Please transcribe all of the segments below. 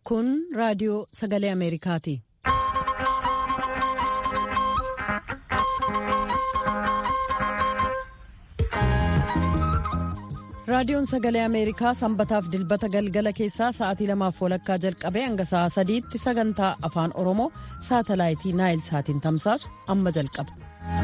Kun raadiyoo sagalee Ameerikaati. Raadiyoon sagalee Ameerikaa sanbataaf dilbata galgala keessaa sa'aatii lamaaf walakkaa jalqabee hanga sa'aa sadiitti sagantaa afaan Oromoo saatalaayitii Naayil saatiin tamsaasu amma jalqaba.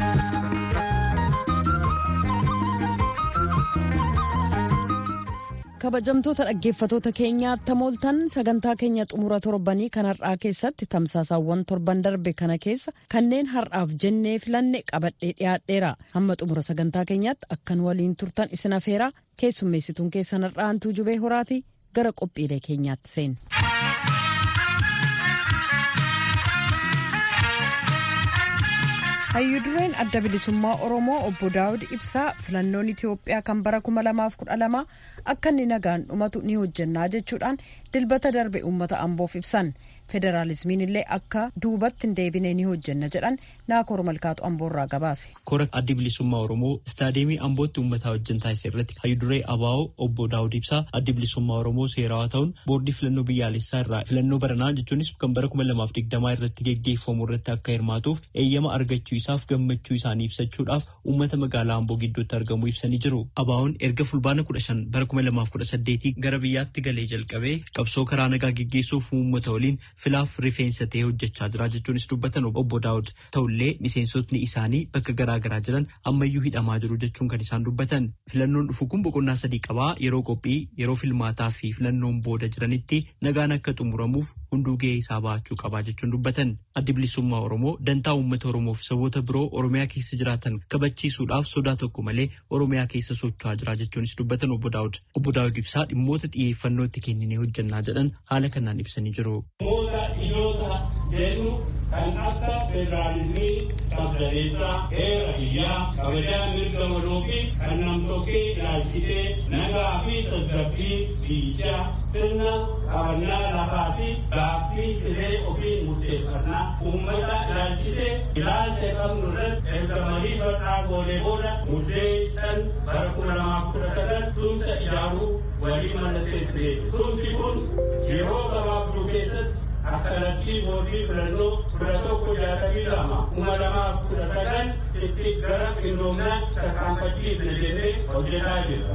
kabajamtoota dhaggeeffatoota keenyaa tamooltan sagantaa keenya xumura torbanii kan har'aa keessatti tamsaasaawwan torban darbe kana keessa kanneen har'aaf jennee filanne qabadhee dhiyaadheera hamma xumura sagantaa keenyaatti akkan waliin turtan isin afeeraa keessummeessituun keessan har'aantuu jubee horaatii gara qophiilee keenyaatti seen. hayyudureen adda bilisummaa oromoo obbo daawud ibsaa filannoon itiyoophiyaa kan bara 2012 akka inni nagaan dhumatu ni hojjannaa jechuudhaan dilbata darbe uummata amboof ibsan federaalismiin illee akka duubatti hin deebine ni hojjanna jedhan naakoor malkaatu amboorraa gabaase. kora addi bilisummaa oromoo istaadiyeemii ambootti uummataa wajjin taasise irratti hayyuduree abaa'oo obbo daawud ibsaa addi bilisummaa oromoo seerawaa ta'uun boordii filannoo biyyaalessaa irraa filannoo baranaa jechuunis kan bara 2020 irratti geggeeffamu irratti akka hirmaatuuf eeyyama argachuu isaaf gammachuu isaanii ibsachuudhaaf uummata magaalaa amboo gidduutti argamuu ibsanii jiru. Abaa'oon erga fulbaana 15 bara 2018 gara biyyaatti galee jalqabee qabsoo karaa nagaa geggeessuuf uummata waliin filaaf rifeensa ta'ee hojjechaa jira jechuunis dubbatan obbo Daawud ta'ullee miseensotni isaanii bakka garaa garaa jiran ammayyuu hidhamaa jiru jechuun kan isaan dubbatan filannoon dhufu kun boqonnaa sadii qabaa yeroo qophii yeroo filmaataa fi filannoon booda jiranitti nagaan akka xumuramuuf hunduu gahee isaa bahachuu qabaa jechuun dubbatan addi bilisummaa oromoo dantaa uummata oromoof saboota biroo oromiyaa keessa jiraatan kabachiisuudhaaf sodaa tokko malee oromiyaa keessa socho'aa jira jechuunis dubbatan obbo Daawud obbo Daawud ibsaa dhimmoota xiyyeeffannoo itti kenninee hojjannaa jedhan haala kanaan ibsanii jiru. Dhimmoota jedhu kan akka federaalizimii sabdaneessaa heera biyyaa kabajaa mirga waloo fi kan namtokkee ilaalchisee nagaa fi tasgabbii biyyichaa sirna qabannaa lafaa fi gaaffii filee ofii murteeffannaa uummata ilaalchisee ilaalcha qabnu irratti erga marii bal'aa goonee booda muddee shan bara kuma lamaaf kudha sagal tumsa ijaaruu walii mallatteessee tumsi kun yeroo gabaabduu keessatti akka labsii boordii filannoo kudha tokko jaatamii lama kuma lamaaf kudha sagal itti gara qindoominaatti tarkaanfachiifne jennee hojjetaa jirra.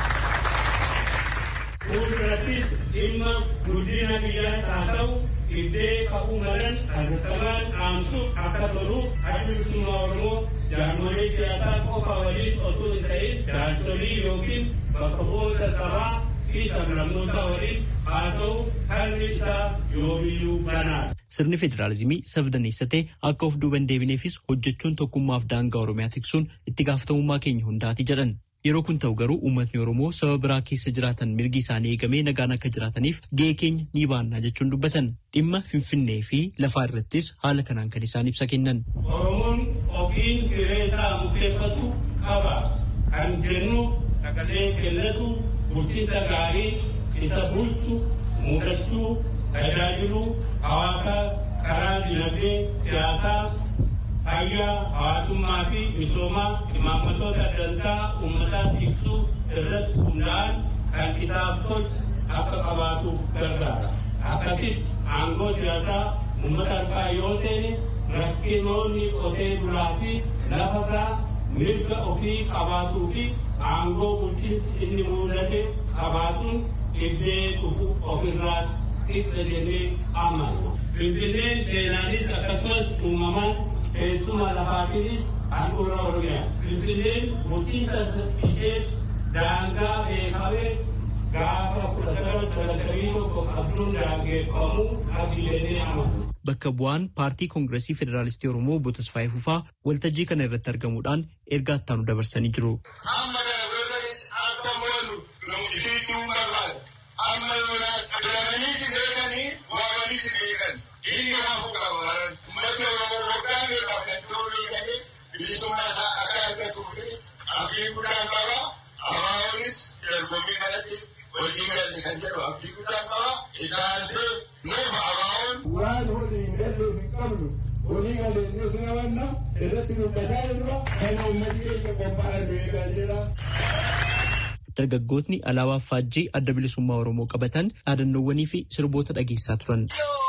Fuuldurattis dhimma guddina biyyaas haa ta'u iddee ka'uu malan hatattamaan dhaamsuuf akka toluuf adda bilisummaa Oromoo jaarmolee siyaasaa qofa waliin otoo hin ta'in jaarsolii yookiin bakka bu'oota sabaa fi sablammoota waliin haasa'u harmi isaa yoomiyyuu banaadha. Sirni federaalizimii sabdaneessa ta'e akka of duuban deebineefis hojjechuun tokkummaaf daangaa Oromiyaa tiksuun itti gaafatamummaa keenya hundaati jedhan. Yeroo kun ta'u garuu uummatni Oromoo saba biraa keessa jiraatan mirgi isaanii eegamee nagaan akka jiraataniif gahee keenya ni baannaa jechuun dubbatan. Dhimma Finfinnee fi lafaa irrattis haala kanaan kan isaan ibsa kennan. Oromoon ofiin hiree isaa murteeffatu qaba. Kan jennuuf sagalee kennatu bulchiinsa gaarii isa bulchu mudachuu tajaajiluu hawaasaa karaa dinagdee siyaasaa fayyaa hawaasummaa fi misoomaa imaammatoota dantaa uummataa ibsuu irratti hundaa'an kan isaaf tolchu akka qabaatuuf gargaara. Akkasitti aangoo siyaasaa uummata harkaa yoo seene rakkinoonni qotee bulaa fi lafasaa mirga ofii qabaatuu fi aangoo bulchiinsi inni mudate qabaatuun iddee dhufu ofirraa ibsa jennee amanna. Finfinneen seenaanis akkasumas uumamaan teessuma lafaatiinis handhuura Oromiyaa. Finfinneen bulchiinsa isheef daangaa beekamee gaafa kudha sagal sagaltamii tokko qabduun daangeffamuu qabdi jennee amanna. Bakka bu'aan paartii koongireesii federaalistii Oromoo obbo Tasfaayee Fufaa waltajjii kana irratti argamuudhaan ergaa ittaanu dabarsanii jiru. Amma kana bira akka mo'annu nu isiituu barbaada. Amma yoonaa filamanii si beekanii waamanii si beekan. Inni hafu qaba. Uummata Oromoo waggaa meeqaaf kan ta'uu beekanii bilisummaa isaa akka argatuu fi abdii guddaan qaba. Abaa'oonis dorgommii kanatti wajjin galle kan jedhu abdii guddaan qaba. Itaansee nuuf abaa'oon. Waan walii hin galleef hin qabnu walii galee inni sina wanna irratti dubbataa jirra kan uummatni keenya qophaa'e beekaa jira. dargaggootni alaabaa faajjii adda bilisummaa Oromoo qabatan dhaadannoowwanii fi sirboota dhageessaa turan.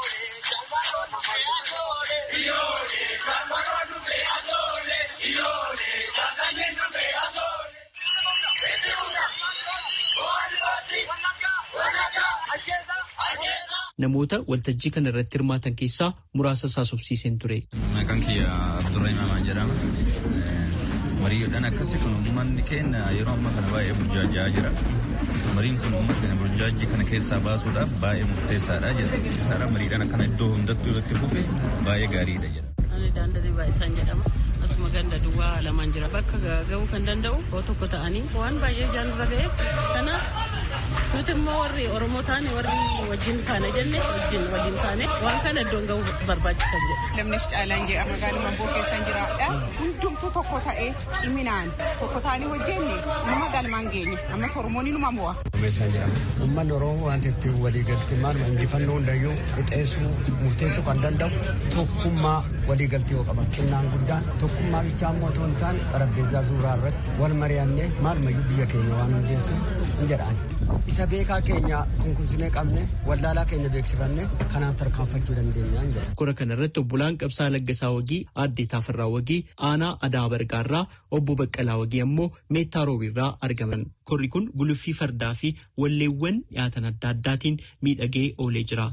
Namoota waltajjii kana irratti hirmaatan keessaa muraasa isaa subsiiseen ture. Maqaan kiyya Abdurrahim jedhama. Mariidhaan akkasii kun uummanni keenya yeroo ammaa kana baay'ee burjaajaa jira. Mariin kun uummata keenya burjaajii kana keessaa baasuudhaaf baay'ee murteessaadha jedha. Isaadha mariidhaan akkana iddoo hundattuu irratti fufe baay'ee gaariidha jedha. Ani daandanii baay'isaan jedhama. Asuma ganda duwwaa lamaan jira. Bakka ga'uu kan danda'u yoo tokko ta'anii waan baay'ee jaanirra ga'eef kanaaf nuti immoo warri Oromoo taane warri wajjin taane jenne wajjin waliin taane waan kana iddoon ga'uu barbaachisan jedha. Lamneef caalaan jedha magaaluma boo keessan jiraadha. Hundumtuu tokko ta'ee ciminaan tokko ta'anii hojjenne nama galmaan geenye ammas Oromoon inuma mo'a. Meeshaan jedhama. Uummanni Oromoo wanti ittiin waliigaltee maaluma injifannoo hundayyuu qixeessuu murteessuu kan danda'u tokkummaa waliigaltee yoo qaban xinnaan guddaan tokkummaa bichaa immoo otoo hin taane xarapheezaa suuraa irratti wal mari'annee maalumayyuu biyya keenya waan hundeessu hin jedhaan. Isa beekaa keenya kunkunsinee qabne wallaalaa keenya beeksifannee kanaan tarkaanfachuu dandeenya hin jedha. Kora kana irratti obbolaan Qabsaa Laggasaa Wagii, Aaddee Taafirraa Wagii, Aanaa Adaa Bargaarraa, Obbo Baqqalaa Wagii ammoo Meettaa Roobiirraa argaman. Korri kun guluffii fardaa fi walleewwan dhiyaatan adda addaatiin miidhagee oolee jira.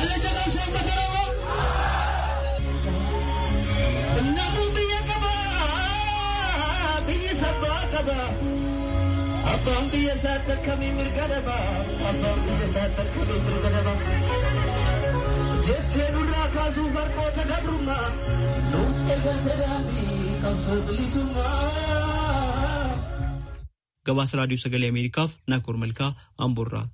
Abbaan biyya isaatti akkamii mirga dhabaa? Abbaan biyya isaatti akkamii mirga dhabaa? Jettee nurraa kaasuu barnoota gabrummaa nuuf eegalte daandii qabsoo bilisummaa. Gabaasa Raadiyoo Sagalee Ameerikaaf Naakoor Malkaa Amboorraa.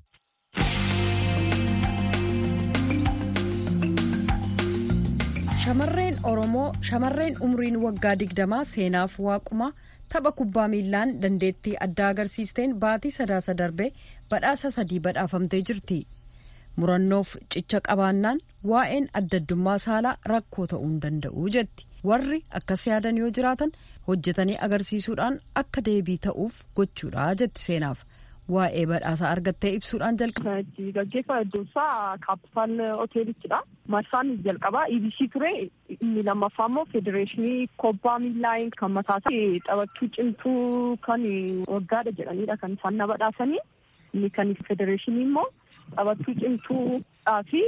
Shamarreen Oromoo shamarreen umriin waggaa digdamaa seenaaf waaquma tapha kubbaa miillaan dandeettii addaa agarsiisteen baatii sadaasa darbe badhaasa sadii badhaafamtee jirti. Murannoof cicha qabaannaan waa'een addaddummaa saalaa rakkoo ta'uu hin danda'u jetti. Warri akkas yaadan yoo jiraatan hojjetanii agarsiisuudhaan akka deebii ta'uuf gochuudha jetti seenaaf. Waa'ee badhaasaa argattee ibsuudhaan jalqaba. Gaggeeffama iddoo isaa kaapitaal hoteelichidha. Marsaan jalqabaa EBC ture inni lammaffaa immoo federeeshinii kubbaa miillaa kan mataasaa taphattuu cimtuu kan waggaadha jedhanidha kan isaan na badhaasanii. Inni kan federeeshinii immoo taphattuu cimtuudhaa fi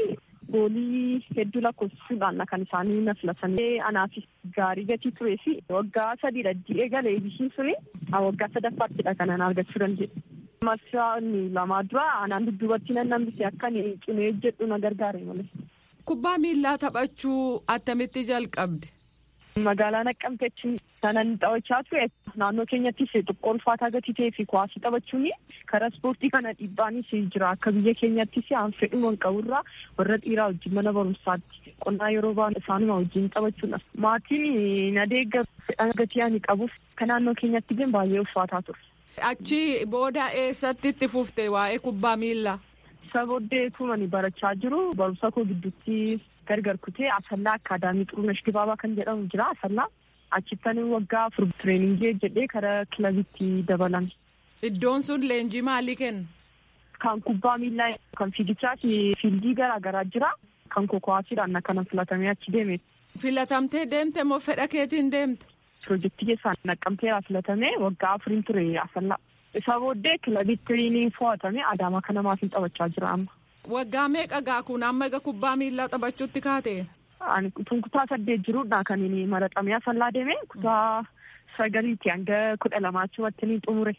goolii hedduu lakkoofsisuudhaan kan isaanii na filatanii anaafis gaarii gatii turee fi waggaa sadiidha ji'ee galee EBC ture waggaa sadaffaattidha kan ana argachuu danda'e. Marsaan lamaa dura anaan dudduubatti nan nambise akka cimee jedhu na gargaare malee. Kubbaa miillaa taphachuu attamitti jalqabde? Magaalaa Naqqamteetti kanan taphachaa ture naannoo keenyattis xiqqoo ulfaataa gatii ta'ee fi kuwaasii taphachuun karaa ispoortii kana dhiibbaanis jira akka biyya keenyattis aan fedhuma hin qaburraa warra dhiiraa wajjin mana barumsaatti qonnaa yeroo ba'an isaanuma wajjin taphachuudha. Maatiin na deeggar fedhan gatii ani qabuuf kan naannoo keenyatti illee baay'ee ulfaataa ture. Achi booda eessatti itti fufte waa'ee kubbaa miillaa? Isa booddee tumani barachaa jiru barumsa koo gidduutti gargar kutee asallaa akaadaamii xurunesh dibaabaa kan jedhamu jira asallaa achittan waggaa afur tireeningii jedhee karaa kilabitti dabalame. Iddoon sun leenjii maalii kenna? Kan kubbaa miillaa kan fiigichaa fi fiildii garaa garaa jira kan kokowaasiidhaan akkanan filatamee achi deeme. Filatamtee deemte moo fedha keetiin deemte? Pirojektii keessaan naqqamteera filatamee waggaa afuriin ture asallaa. Isa booddee kilabitti ni fo'atame adaamaa kana maatiin taphachaa jira amma. Waggaa meeqa gaa kun amma egaa kubbaa miillaa taphachuutti kaate? Ani kutaa saddeet jiruudha kan inni maraxamee asallaa deeme kutaa sagaliitti hanga kudha lamaachumatti ni xumure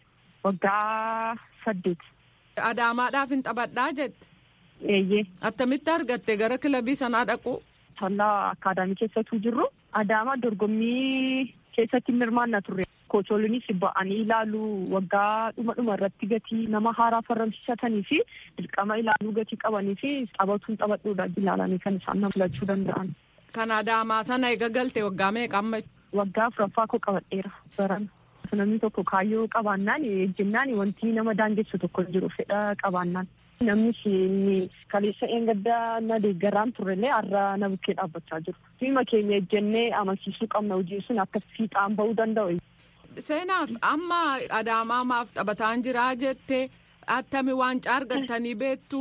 waggaa saddeet. Adaamaadhaaf hin taphadhaa jette? Eeyyee. Attamitti argatte gara kilabii sanaa dhaqu? Asallaa akaadaamii keessattuu jirru adaamaa dorgommii keessatti hirmaanna turre. Kocholinis ba'anii ilaaluu waggaa dhuma dhuma irratti gatii nama haaraa farramsiisatanii fi dirqama ilaaluu gatii qabanii fi taphatuun taphadhuudha ilaalanii kan isaan nama filachuu danda'an. Kan adaamaa sana eega galte waggaa meeqa amma? Waggaa afuraffaa koo qabadheera baran. Namni tokko kaayyoo qabaannaan ejjennaan wanti nama daangessu tokko jiru fedha qabaannaan. Namnis kaleessa eengaddaa na deeggaraan turrellee har'a na bukkee dhaabbachaa jiru. Fiima keenya ejjennee amansiisuu qabna hojiin sun akka fiixaan bahuu danda'u. Seenaaf amma adaamaamaaf taphataan jiraa jettee attami waancaa argattanii beektu.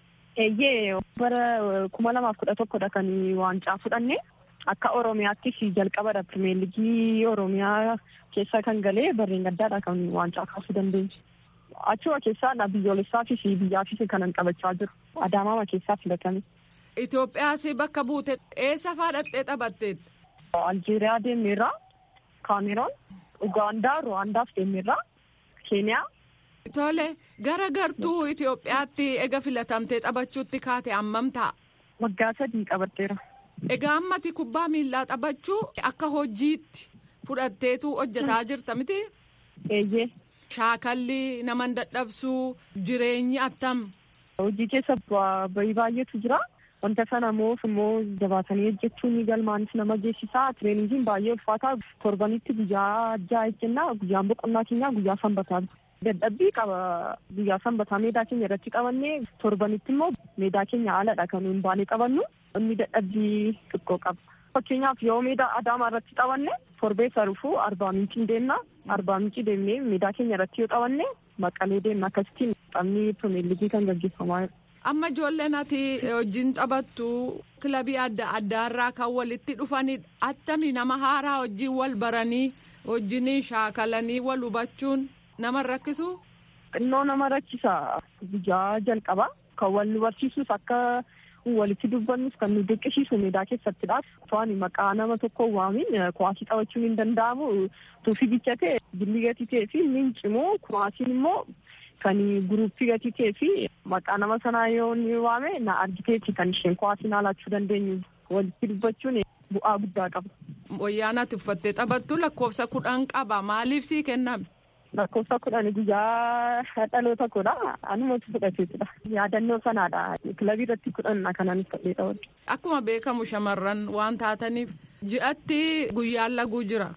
Eeyyee bara kuma lamaaf kudha tokkodha kan waancaa fudhanne akka Oromiyaattis jalqabadha pirimeer liigii Oromiyaa keessa kan galee barreen gaddaadha kan waancaa kaasuu dandeenye. Achuma keessaa biyyoolessaafis biyyaafis kanan qabachaa jiru. Adaamaama keessaa filatame. Itoophiyaas bakka buute eessa faadhattee taphatteet? Aljeeriyaa deemeerraa, Kaameroon, Ugaandaa, Ruwaandaaf deemeerraa, Keeniyaa. Tole gara gartuu Itoophiyaatti ega filatamtee taphachuutti kaate hammam ta'a? Waggaa sadii qabatteera. Egaa ammati kubbaa miillaa taphachuu akka hojiitti fudhatteetu hojjetaa jirta miti? Eeyyee. Shaakalli nama dadhabsuu jireenyi attam? Hojii keessa bahii baay'eetu jira. Wanta sana immoo immoo jabaatanii hojjechuun galmaanis nama geessisaa. Tireeningiin baay'ee ulfaataa. Torbanitti guyyaa ja'a jenna. Guyyaan boqonnaa keenyaa guyyaa sanbataa. Dadhabbii qaba. Guyyaa sanbataa meedaa keenya irratti qabannee torbanitti immoo meedaa keenya haaladha kan nuyi baanee qabannu. Inni dadhabbii xiqqoo qaba. Fakkeenyaaf yoo meedaa adaamaa irratti qabanne torbee sarufuu arbaa mincii deemna. Arbaa mincii deemnee meedaa keenya irratti yoo qabanne maqalee deemna. Akkasittiin taphni pirimeer liigii kan gaggeeffamaa jira. Amma ijoolleen ati wajjin taphattu kilabii adda addaarraa kan walitti dhufanidha. Attami nama haaraa wajjin wal baranii wajjin shaakalanii wal hubachuun nama rakkisu? Xinnoo nama rakkisa. Guyyaa jalqaba kan wal nu barsiisus akka walitti dubbannus kan nu dirqisiisu meedaa keessattidha. To'ani maqaa nama tokko waamin kuwaasii taphachuun hin danda'amu. Tuufii bichate billi gatii ta'ee fi mincimoo kuwaasiin immoo kan guruppii gatii ta'ee fi maqaa nama sanaa yoo ni waame na argiteeti kan isheen kuwaasiin haalachuu dandeenyu walitti dubbachuun bu'aa guddaa qaba. Wayyaan ati uffattee taphattu lakkoofsa kudhan qaba maaliif sii kenname? Lakkoofsa kudhan guyyaa dhaloota koodha. Anumatu fudhateetudha. Yaadannoo sanaadha. Kilabii irratti kudhan kanaanis ta'ee taphatu. Akkuma beekamu shamarran waan taataniif ji'atti guyyaan laguu jira.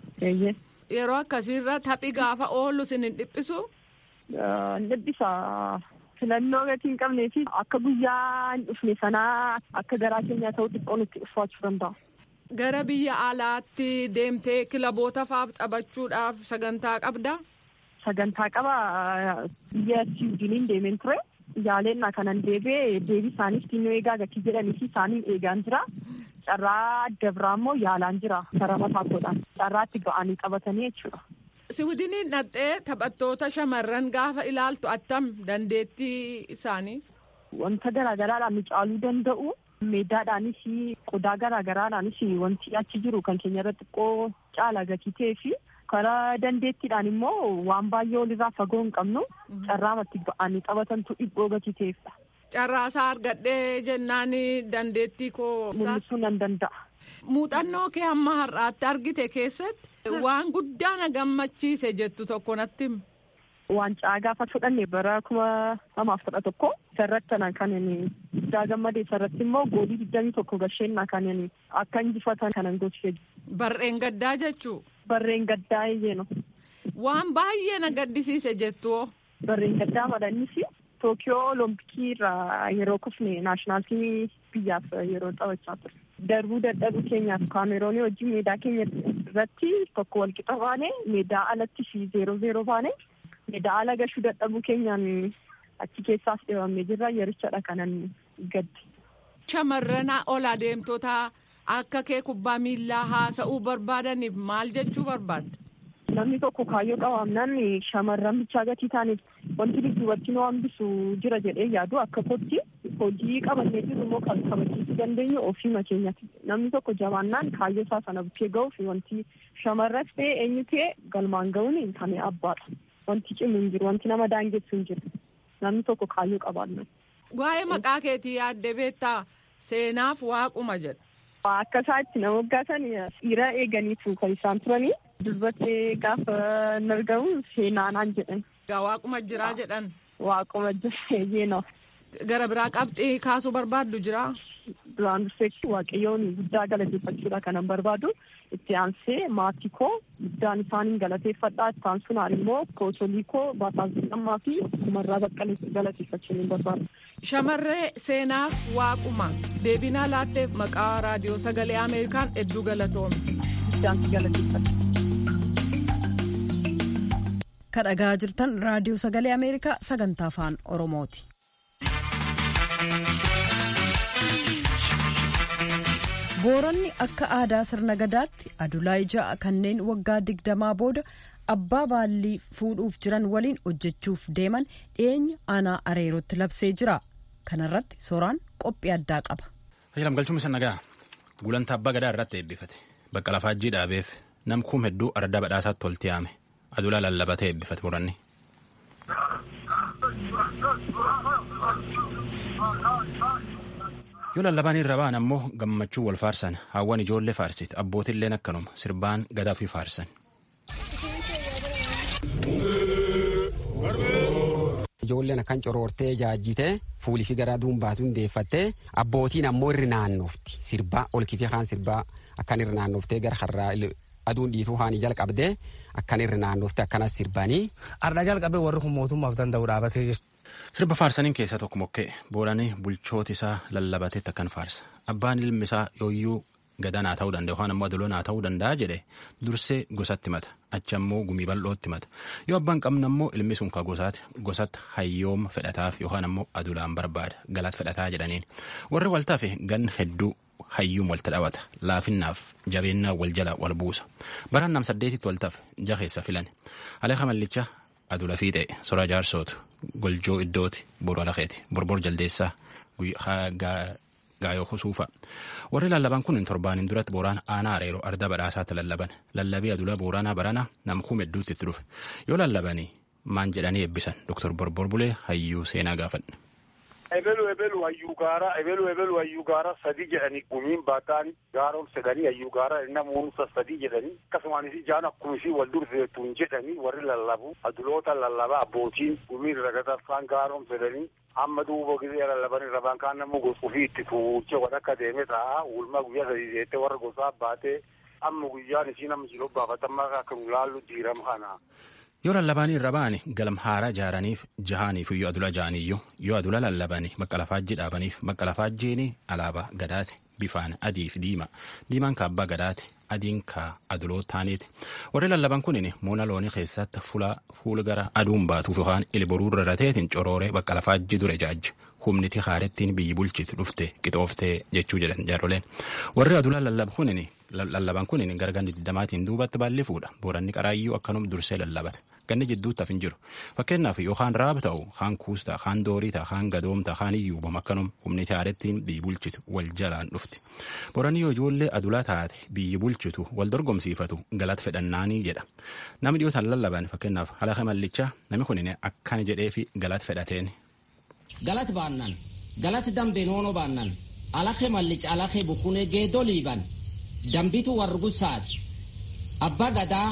Yeroo akkasiirra taphi gaafa oolu sin hin dhiphisu? Dhiphisa. Filannoo gatii hin qabnee fi akka guyyaa hin dhufne sanaa akka garaa keenyaa ta'u xiqqoo nutti ulfaachuu danda'a. Gara biyya alaatti deemtee kilaboota faaf taphachuudhaaf sagantaa qabdaa? Sagantaa qaba biyya Siwiidiniin deemeen ture. Yaaleenna kanan deebi'ee deebii isaaniif xinnoo eegaa gatii jedhanii fi isaaniin eegaan jira. Carraa adda biraa immoo yaalaan jira karaa mataa koodhaan. Carraa itti ga'anii qabatanii jechuudha. Siwiidiniin dhattee taphattoota shamarran gaafa ilaaltu attam dandeettii isaanii? Wanta garaagaraadhaan nu caaluu danda'u. Meedaadhaanis qodaa garaagaraadhaanis wanti achi jiru kan keenya irratti xiqqoo caala gatii ta'ee fi karaa dandeettiidhaan immoo waan baay'ee olirraa fagoo hin qabnu carraamatti ba'anii taphatantu dhibboo gatii ta'eefidha. Carraasaa argadhee jennaan dandeettii koo. Mul'isuu nan danda'a. Muuxannoo kee hamma har'aatti argite keessatti waan guddaa na gammachiise jettu tokko natti himi. Waancaa gaafa fudhanne bara kuma lamaaf kudha tokko sarratti kan guddaa gammade sarratti immoo goolii digdamii tokko gasheenna kan akka injifatan kanan gochise. Barreen gaddaa jechuu. Barreen gaddaa eeyyeno. Waan baay'ee na gaddisiise jettu. Barreen gaddaa madhannis Tookiyoo Olompikii irraa yeroo kufne naashinaalitii biyyaaf yeroo taphachaa ture. Darbuu dadhabuu keenyaaf kaameroonii wajjin meedaa keenya irratti tokko walqixa baane meedaa alatti fi zeeroo zeeroo baane. Meedaa ala gashuu dadhabuu keenyaan achi keessaas dhibamee jirra yerichadha kanan gaddi. Shamarran ol adeemtota akka kee kubbaa miillaa haasa'uu barbaadaniif maal jechuu barbaadda? Namni tokko kaayyoo qabaannaan shamarran bichaa gatii ta'aniif wanti dudduubatti nu hambisu jira jedhee yaadu akka kootti hojii qabannee jiru immoo kan kabachiisuu dandeenyu ofiima keenyatti. Namni tokko jabaannaan kaayyoo isaa sana bukkee ga'uuf wanti shamarras ta'e eenyu ta'e galmaan ga'uun kan abbaadha. Wanti cimu hin jiru wanti nama daangessu hin jiru namni tokko kaayyoo qabaanna. Waa'ee maqaa keetii yaaddee beektaa seenaaf waaquma jedha. Akka isaatti nama waggaasan dhiira eeganiitu kan isaan turanii durbattee gaafa hin argamu seenaanaan jedhan. Waaquma jiraa jedhan. Waaquma jira yeenoo. Gara biraa qabxii kaasuu barbaaddu jiraa? Duraan dursee waaqayyoon guddaa galateeffachuudha kanan barbaadu. Itti aansee maatii koo guddaan isaaniin galateeffadhaa. Itti aansunaan immoo koosolii koo Baataazii fi Kumarraa Baqqalee galateeffachuu ni barbaadu. Shamarree seenaaf waaquma deebinaa laatteef maqaa raadiyoo sagalee Ameerikaan hedduu galatoome. Guddaan galateeffadha. kadhagaa jirtan raadiyoo sagalee ameerikaa sagantaa afaan oromooti. booronni akka aadaa sirna gadaatti adulaa ja'a kanneen waggaa digdamaa booda abbaa baallii fuudhuuf jiran waliin hojjechuuf deeman dhiyeenya aanaa areerootti labsee jira kanarratti soraan qophii addaa qaba. Tajaajilam galchuun isa nagaa gulantaa abbaa gadaa irratti eebbifate bakka lafaajjii dhaabeef namkuun hedduu ardaa badhaasaatti tolti yaame adulaa lallabatee eebbifate boranni. yoo lallabaan irra ba'an ammoo gammachuu wal faarsan hawwan ijoollee faarsit abbootilleen akkanuma sirbaan gadaa fi faarsan. Ijoolleen akkan coroortee jaajjitee fuulii fi garaa duumbaatu hundeeffattee abbootiin ammoo irri naannofti sirbaa ol kifee kaan sirbaa akkan irri naannoftee gara har'aa aduun dhiituu haanii jalqabdee akkan irri naannofte akkanas sirbanii. Har'aa jalqabee warri kun mootummaaf danda'u dhaabatee jiru. Sirba faarsaniin keessaa tokko mokkee booranii bulchooti isaa lallabateetti akkan faarsa. Abbaan ilmi isaa yooyyuu gadanaa ta'uu danda'a yookaan ammoo adulonaa ta'uu danda'a jedhe dursee gosatti mata achi ammoo gumii bal'ootti mata yoo abbaan qabna ammoo ilmi sun ka gosaati gosatti hayyooma fedhataaf yookaan ammoo adulaan barbaada galaat fedhataa jedhaniin warri waltaaf gan hedduu hayyuun walta dhawata laafinnaaf jabeennaa wal jala wal buusa baraan nam saddeetitti waltaaf jaheessa filan aleeqa mallicha adula fiixee soraa jaarsootu goljoo iddooti boru alaqeeti borbor jaldeessaa gaayoo husuufa warri lallaban kun torbaanin duratti booraan aanaa areeroo arda badhaasaatti lallaban lallabii adula booraanaa barana namkuum hedduutti itti dhufe yoo lallabanii maan jedhanii eebbisan doktor borbor bulee hayyuu seenaa gaafadha. ebelu ebelu hayyuu gaara ebelu ebelu hayyuu gaara sadi jedhanii gumiin baataan gaara ol sedhanii hayyuu gaara namoota sadi jedhanii akkasumaanis ijaan akkuma isii wal durseetuun jedhanii warri lallabu aduloota lallaba abbootiin gumiin ragatarfaan gaara ol sedhanii amma duuba gisee lallaban irrabaan kaan namuu gosa ofii itti tuuchee wal akka deeme ta'a ulma guyyaa sadii jettee warra gosaa baatee amma guyyaan isii nama jiloo baafatammaa akka nu laallu diiram kana. yoo lallabaanii irra ba'ani galmhaaraa jaaraniif jahaaniif yoo adula jaaniyyuu yoo adula lallabanii bakka lafaajjii dhaabaniif bakka lafaajjiin alaabaa gadaati bifaan adii fi diima diimaan ka abbaa gadaati adiin ka adulootaaniiti warri lallaban kunin muuna loonii keessatti fuula gara aduun baatuuf yookaan ilboruu rarrateetiin corooree bakka lafaajjii dure jaajji humniti haarettiin biyyi bulchitu dhufte qixooftee jechuu jedhan jaaroleen warri adula lallab kunin lallaban kunin gara ganni digdamaatiin duubatti baalli fuudha booranni qaraayyuu akkanum dursee lallabate ganni jidduutti hafin jiru fakkeenyaaf yookaan raab ta'u kaan kuus ta'a kaan doorii ta'a kaan gadoom ta'a kaan iyyuubam akkanum humniti haarettiin biyyi bulchitu wal jalaan dhufti booranni yoo ijoollee adulaa taate biyyi bulchitu wal dorgomsiifatu galata fedhannaanii jedha namni dhiyootaan lallaban fakkeenyaaf halaqa mallichaa namni kunin akkana jedhee fi galata fedhateen. galat baannan galati dambe noono baannan alake mallic alake bukune geedo liiban dambitu wargusaati abba gadaa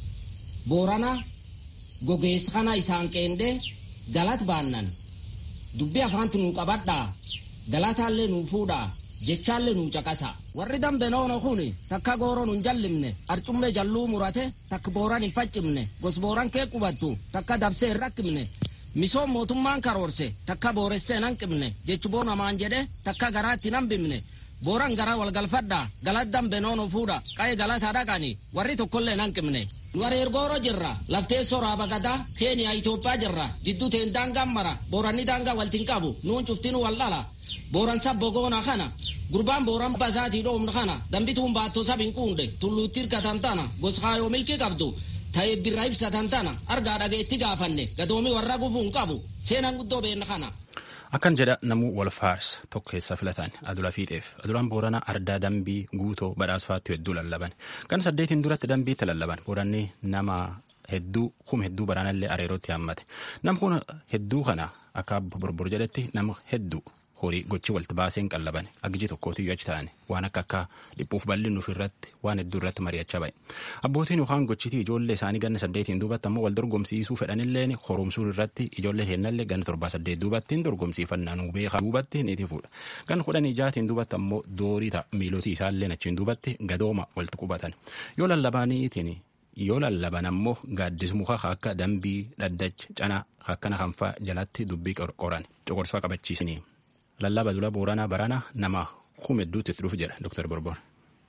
boorana gogeessa kana isaan qeende galat baannan dubbi afaanti nuu qabadhaa galataallee nuu fuudhaa jechaallee nuu caqasa warri dambe noono kun takka gooro nun jallimne arcumme jalluu murate takka booran hin faccimne gos booran kee qubattu takka dabsee hin rakkimne misoom mootummaan karoorse takka booressee nan qibne jechu boo namaan jedhe takka garaatti nan bimne booran gara walgalfadha galat dambe noono fuudha qaye galata dhaqani warri tokkollee nan qibne nu areergooro jirra laftee soraaba gadaa keeniyaa itoophiyaa jirra jidduu teen daangaan mara booranni daangaa waltin qabu nuun cuftinu wal dhala booran sabbo goona kana gurbaan booran basaatii dhoomna kana dambituun baattoo sabin quunde tulluutti hirkatan tana goskaayoo milki qabdu ta'e birraa ibsatan tana argaa dhageetti gaafanne gadoomi warra gufuun qabu seenaan guddoo beenna kana. Akkan jedha namuu wal faarsa tokko keessaa filatan adula fiixeef adulaan booranaa ardaa dambii guutoo badhaasfaatti hedduu lallaban kan saddeetiin duratti dambiitti lallaban booranni nama hedduu kum hedduu baraanallee areerootti haammate nam kun hedduu kana akka borbor jedhetti nama hedduu horii gochi walti baaseen qallaban aggiji tokkootiyyuu achi ta'an waan akka akka dhiphuuf bal'innuuf irratti waan hedduu irratti mari'achaa ba'e abbootiin yookaan gochitii ijoollee isaanii ganna saddeetiin duubatti ammoo wal dorgomsiisuu fedhanilleen horumsuun irratti ijoollee heennallee ganna torbaa saddeet duubattiin dorgomsiifannaa nuu beekaa duubatti ni tifuudha gan kudhan ijaatiin duubatti ammoo doorii ta'a miilotii isaallee achiin duubatti gadooma walti qubatan yoo lallabaniitiin yoo lallaban ammoo gaaddis muka akka dambii dhaddacha canaa akkana kanfaa jalatti dubbii qoran coqorsaa qabachiisanii. lallaba dula booranaa barana nama kum hedduutti itti dhufu jedha doktar borbor.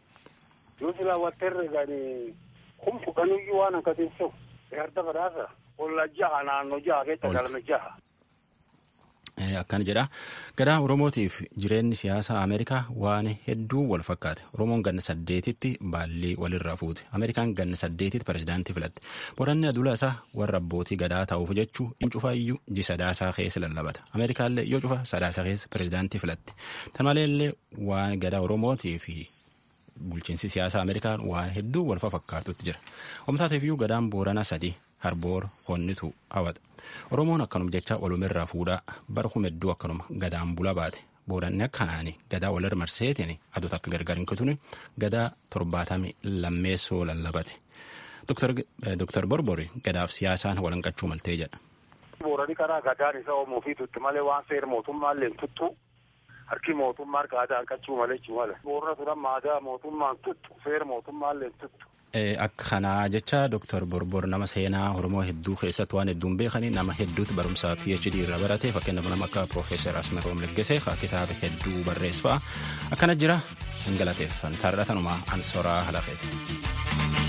Yoo silaa watteerre gani kum fudhanuyyuu waan akka teessoo arda badhaasa olla jaha naannoo jaha keessa galme jaha. Akkana jedha. Gadaa Oromootiif jireenyi siyaasaa Ameerikaa waan hedduu wal fakkaate. Oromoon ganna saddeetitti baallii walirraa fuute. Ameerikaan ganna saddeetitti pirezidaantii filatte. Boranni adula isaa warra abbootii gadaa ta'uuf jechuu in cufaa iyyuu ji sadaasaa keessa lallabata. Ameerikaallee yoo cufa sadaasaa keessa pirezidaantii filatte. Tan maleellee waan gadaa Oromootii fi bulchiinsi siyaasaa Ameerikaa waan hedduu wal fakkaatutti jira. Omtaateef iyyuu gadaan Booranaa sadii harboor honnitu hawata. Oromoon akkanuma jecha walumirraa fuudhaa bara kumedduu akkanuma gadaan bula baate booranni akkanaani gadaa walirra marseetiin adota akka gargar hin kutune gadaa torbaatamii lammeessoo lallabate. Dooktar Borbori gadaaf siyaasaan walanqachuu maltee jedha. Boorani karaa gadaan isa oomuu fi tutti malee waan seera mootummaallee hin tuttu harki mootummaa harka aadaan qachuu malee jechuu malee. Boorana turan maadaa mootummaan tuttu seera mootummaallee hin tuttu. Akka kanaa jecha Dooktar Borbor nama seenaa Oromoo hedduu keessatti waan hedduun beekanii nama hedduutti barumsaa PhD irra barate fakkeenyaaf nama akka Profeesar Asmeroom Leggesee kitaaba hedduu barreesse fa'a akkana jira hin galateeffan taarratanuma ansoraa halafeeti.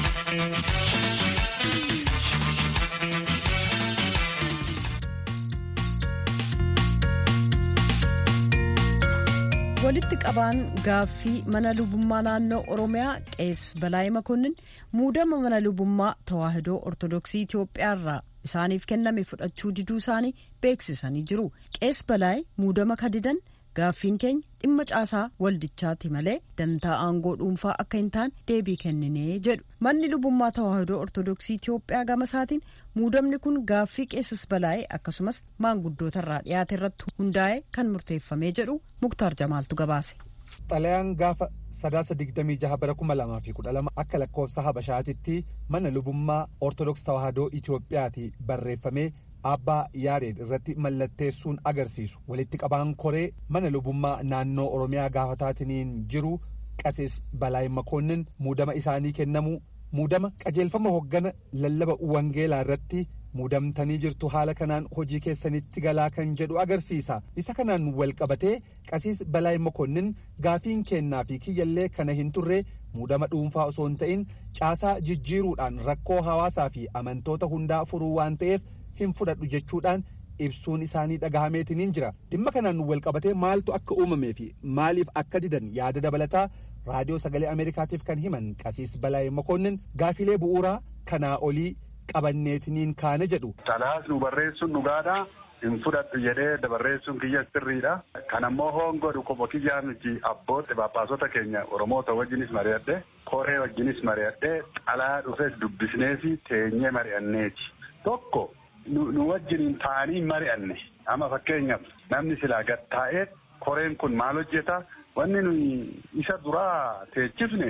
walitti qabaan gaaffii mana lubummaa naannoo oromiyaa qees balaayii makonnin muudama mana lubummaa tawaahidoo ortodoksii itiyoophiyaa irraa isaaniif kenname fudhachuu diduu isaanii beeksisanii jiru qees balaayii muudama kadidan gaaffiin keenya dhimma caasaa waldichaati malee dantaa aangoo dhuunfaa akka hin taane deebii kenninee jedhu manni lubummaa tawaahidoo ortodoksii itiyoophiyaa gama isaatiin muudamni kun gaaffii qeessis balaa'ee akkasumas maanguddoota irraa dhiyaate irratti hundaa'e kan murteeffamee jedhu muktaar jamaaltu gabaase. xalayaan gaafa sadaasa digdamii jaha bara kuma lamaa fi kudha lama akka lakkoofsa habashaatitti mana lubummaa ortodoks tawaahidoo itiyoophiyaati barreeffamee abbaa yaareed irratti mallatteessuun agarsiisu walitti qabaan koree mana lubummaa naannoo oromiyaa gaafataatiin jiru qasees balaay makoonnin muudama isaanii kennamu muudama qajeelfama hoggana lallaba wangeelaa irratti muudamtanii jirtu haala kanaan hojii keessanitti galaa kan jedhu agarsiisa isa kanaan wal qabatee qasiis balaay makoonnin gaafiin kennaa fi kiyyallee kana hin turre muudama dhuunfaa osoo hin ta'in caasaa jijjiiruudhaan rakkoo hawaasaa fi amantoota hundaa furuu waan ta'eef hin fudhadhu jechuudhaan ibsuun isaanii dhagahameetiniin jira dhimma kanaan wal qabatee maaltu akka uumamee fi maaliif akka didan yaada dabalataa raadiyoo sagalee ameerikaatiif kan himan qasiis balaay makoonnin gaafilee bu'uuraa kanaa olii qabanneetiniin kaane jedhu. Xalaas nu barreessuun dhugaadha. hin fudhadhu jedhee dabarreessuun kiyya sirriidha. Kan ammoo hoongodhu qofa kiyyaa miti abbootti baaphaasota keenya Oromoota wajjinis mari'adhe koree wajjinis mari'adhe xalaa dhufes dubbisnee fi teenyee mari'anneeti. Tokko nu wajjiniin taa'anii mari'anne amma fakkeenyaaf namni silaa gad taa'ee koreen kun maal hojjeta wanni nuyi isa duraa teechifne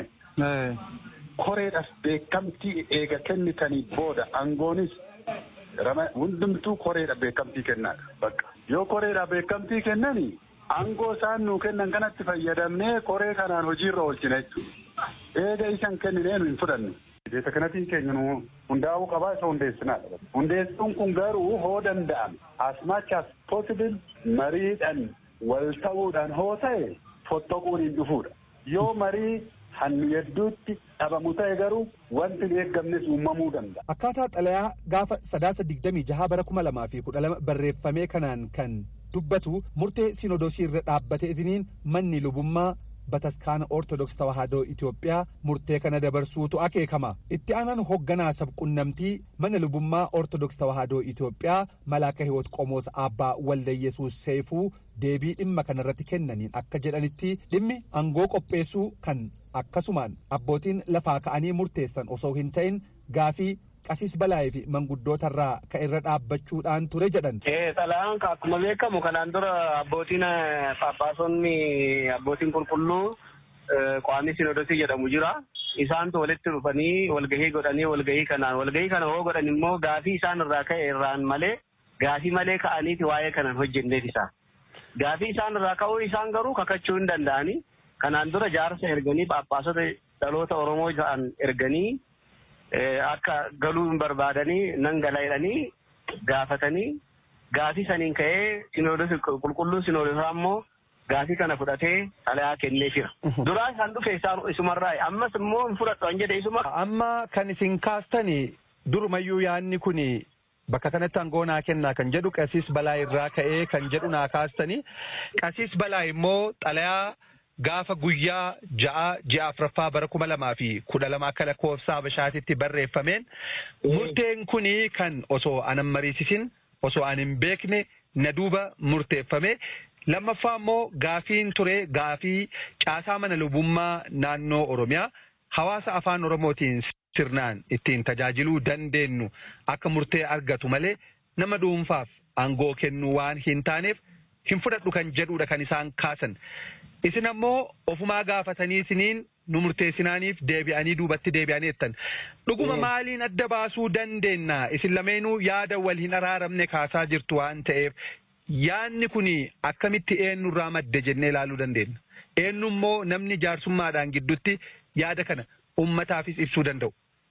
koreedhaaf beekamtii eega kennitanii booda aangoonis hundumtuu koreedha beekamtii kennaadha bakka yoo koreedha beekamtii kennani aangoo isaan nuu kennan kanatti fayyadamnee koree kanaan hojiirra oolchina jechuudha eega isan kenninee nu hin fudhanne. Beeta kanatiin keenya nu hundaa'uu qabaa isa hundeessinaadha. Hundeessuun kun garuu hoo danda'ame as much as possible mariidhaan wal ta'uudhaan hoo ta'e fottoquun hin dhufuudha. Yoo marii hannu hedduutti dhabamu ta'e garuu wanti hin eeggamnes uumamuu danda'a. Akkaataa xalayaa gaafa sadaasa digdamii jaha bara kuma lamaa fi kudha lama barreeffamee kanaan kan dubbatu murtee sinodosii irra dhaabbateetiniin manni lubummaa bataskaana ortodoks tawaahidoo Itoophiyaa murtee kana dabarsuutu akeekama. Itti aanaan hoogganaa sabqunnamtii mana lubummaa ortodoks tawaahidoo Itoophiyaa malaaka hiwoot qomoos abbaa waldayesuus seefuu deebii dhimma kanarratti kennaniin akka jedhanitti dhimmi aangoo qopheessuu kan akkasumaan abbootiin lafaa ka'anii murteessan osoo hin ta'in gaafii qasiis balaayee fi manguddootarraa ka irra dhaabbachuudhaan ture jedhan. Xalayaan akkuma beekamu kanaan dura abbootiin paappaasonni abbootiin qulqulluu qaamni sinodosii jedhamu jira. Isaantu walitti dhufanii walgahii godhanii walgahii kanaan walgahii kana hoo godhan immoo gaafii isaan irraa ka'e irraan malee gaafii malee ka'aniiti waa'ee kanan hojjenneef isaa. Gaafii isaan irraa ka'uu isaan garuu kakachuu hin danda'anii kanaan dura jaarsa erganii paappaasota dhaloota Oromoo ta'an erganii akka galuu hin barbaadanii nan gala jedhanii gaafatanii gaafii saniin ka'ee sinoodosi qulqulluu sinoodosaa immoo gaafii kana fudhatee xalayaa kennee jira. Duraa isaan dhufe isaan isumarraa ammas immoo hin fudhadhu an jedhe isuma. Amma kan isin kaastani durumayyuu yaanni kun bakka kanatti aangoo naa kennaa kan jedhu qasiis balaa irraa ka'ee kan jedhu naa kaastanii qasiis balaa immoo xalayaa gaafa guyyaa ja'a ji'a afuraffaa bara kuma lamaa fi kudha lama akka lakkoofsa habashaatitti barreeffameen murteen kunii kan osoo anan mariisisin osoo an hin beekne na duuba murteeffame lammaffaa immoo gaafiin ture gaafii caasaa mana lubummaa naannoo oromiyaa hawaasa afaan oromootiin sirnaan ittiin tajaajiluu dandeenyu akka murtee argatu malee nama dhuunfaaf aangoo kennuu waan hin taaneef hin fudhadhu kan jedhudha kan isaan kaasan. Isin ammoo ofumaa gaafatanii isiniin nu murteessinaaniif deebi'anii duubatti deebi'anii jettan. Dhuguma maaliin adda baasuu dandeenya? Isin lameenuu yaada wal hin araaramne kaasaa jirtu waan ta'eef yaadni kun akkamitti eenyurraa madde jennee ilaaluu dandeenya. Eenyu immoo namni jaarsummaadhaan gidduutti yaada kana ummataafis ibsuu danda'u.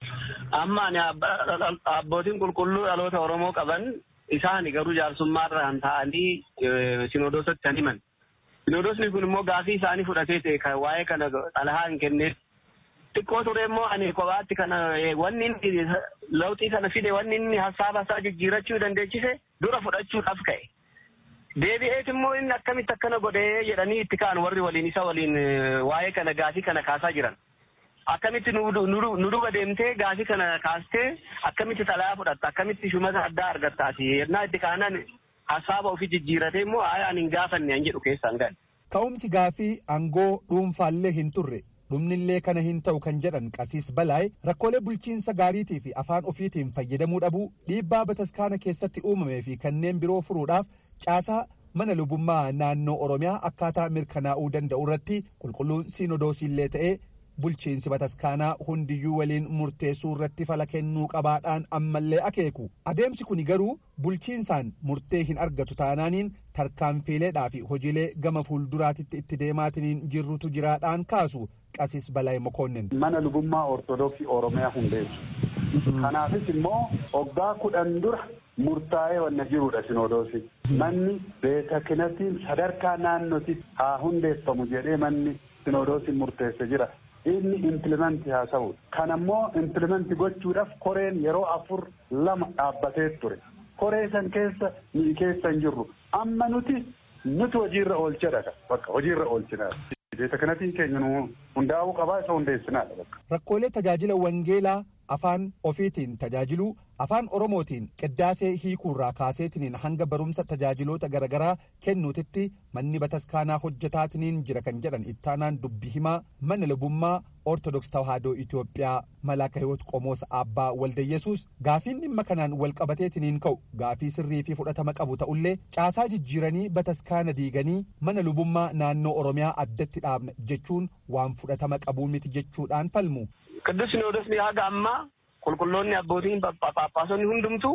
Amma ani abbootiin qulqulluu dhaloota Oromoo qaban isaan garuu jaarsummaarraan ta'anii sinodoosatti kan himan. Sinodoosni kun immoo gaafii isaanii fudhatee ta'e kan waa'ee kana xalahaa hin kenneef. Xiqqoo ture immoo ani kophaatti kana wanni inni lawxii kana fide wanni inni hasaaba isaa jijjiirachuu dandeechise dura fudhachuudhaaf ka'e. Deebi'eet immoo inni akkamitti akkana godhee jedhanii itti ka'an warri waliin isa waliin waa'ee kana gaafii kana kaasaa jiran. Akkamitti nu duba deemtee gaafii kana kaastee akkamitti xalayaa fudhatta akkamitti shumata addaa argattaati yennaa itti kaanan hasaaba ofii jijjiiratee immoo ani hin gaafanne an jedhu keessaan gahe. Ka'umsi gaafii aangoo dhuunfaallee hin turre dhumnillee kana hin ta'u kan jedhan qasiis balaay rakkoolee bulchiinsa gaariitii fi afaan ofiitiin fayyadamuu dhabuu dhiibbaa bataskaana keessatti uumamee fi kanneen biroo furuudhaaf caasaa mana lubummaa naannoo oromiyaa akkaataa mirkanaa'uu danda'u irratti qulqulluun siinodoosiillee ta'ee bulchiinsi bataskaanaa hundiyyuu waliin murteessuu irratti fala kennuu qabaadhaan ammallee akeeku adeemsi kun garuu bulchiinsaan murtee hin argatu taanaaniin tarkaanfiileedhaa fi hojiilee gama fuulduraatitti itti deemaatiniin jirrutu jiraadhaan kaasu qasis balaa mokoonnin. mana lubummaa ortodoksii oromiyaa hundeessu kanaafis immoo waggaa kudhan dura murtaa'ee wanna jirudha sinodoosi manni beeta kinatiin sadarkaa naannootti haa hundeeffamu jedhee manni sinodoosiin murteesse jira. inni implimenti haa ta'u kan ammoo implimenti gochuudhaaf koreen yeroo afur lama dhaabbatee ture koree san keessa ni keessa hin jirru amma nuti nuti hojiirra oolchadha bakka hojiirra oolchinaa beeta kanatiin keenya nu hundaa'uu qabaa isa hundeessinaadha bakka. Rakkoolee tajaajila wangeelaa afaan ofiitiin tajaajiluu afaan oromootiin qiddaasee hiikuurraa kaaseetiniin hanga barumsa tajaajiloota garaagaraa kennuutitti manni bataskaanaa hojjetaatiniin jira kan jedhan ittaanaan dubbi himaa mana lubummaa ortodoks tawaahidoo itiyoophiyaa malaaka hiwoot qomoosa abbaa waldayyesuus gaafiin dhimma kanaan walqabateetiniin ka'u gaafii sirrii fi fudhatama qabu ta'ullee caasaa jijjiiranii bataskaana diiganii mana lubummaa naannoo oromiyaa addatti dhaabna jechuun waan fudhatama qabuu miti jechuudhaan falmu. Qidduus Sinoodosni haga ammaa qulqulloonni abbootiin paappaasonni hundumtuu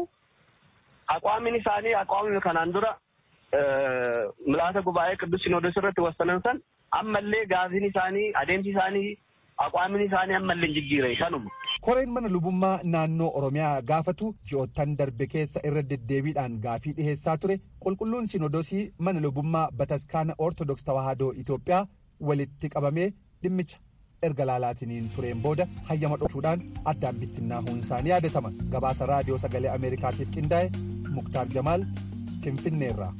aqwaamin isaanii aqwaamni kanaan dura milaasa gubaa'ee qidduus Sinoodos irratti wasanan san ammallee gaafiin isaanii adeemsi isaanii aqwaamin isaanii ammallee jijjiire kanuma. Koreen mana lubummaa naannoo Oromiyaa gaafatu ji'oottan darbe keessa irra deddeebiidhaan gaafii dhiheessaa ture qulqulluun Sinoodosii mana lubummaa bataskaana Ortodoks Tawaahidoo Itoophiyaa walitti qabamee dhimmicha erga laalaatiniin tureen booda hayyama dhokshuudhaan addaan bittinnaa isaanii yaadatama gabaasa raadiyoo sagalee ameerikaatiif qindaa'e muktaar jamaal finfinneerraa.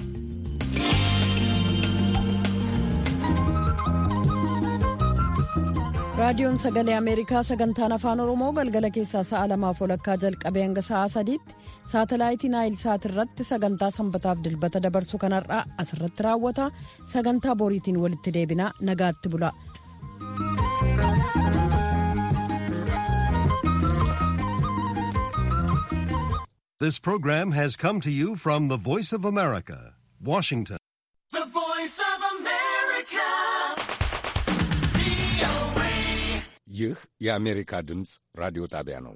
raadiyoon sagalee ameerikaa sagantaan afaan oromoo galgala keessaa sa'a lamaaf walakkaa jalqabee hanga sa'a sadiitti saatalaayitii naayil saat irratti sagantaa sanbataaf dilbata dabarsu kanarraa asirratti raawwata sagantaa boriitiin walitti deebinaa nagaatti bula. This program has come to you from the Voice of America, Washington. The Voice of America. ይህ የአሜሪካ ድምፅ ራዲዮ ጣቢያ ነው።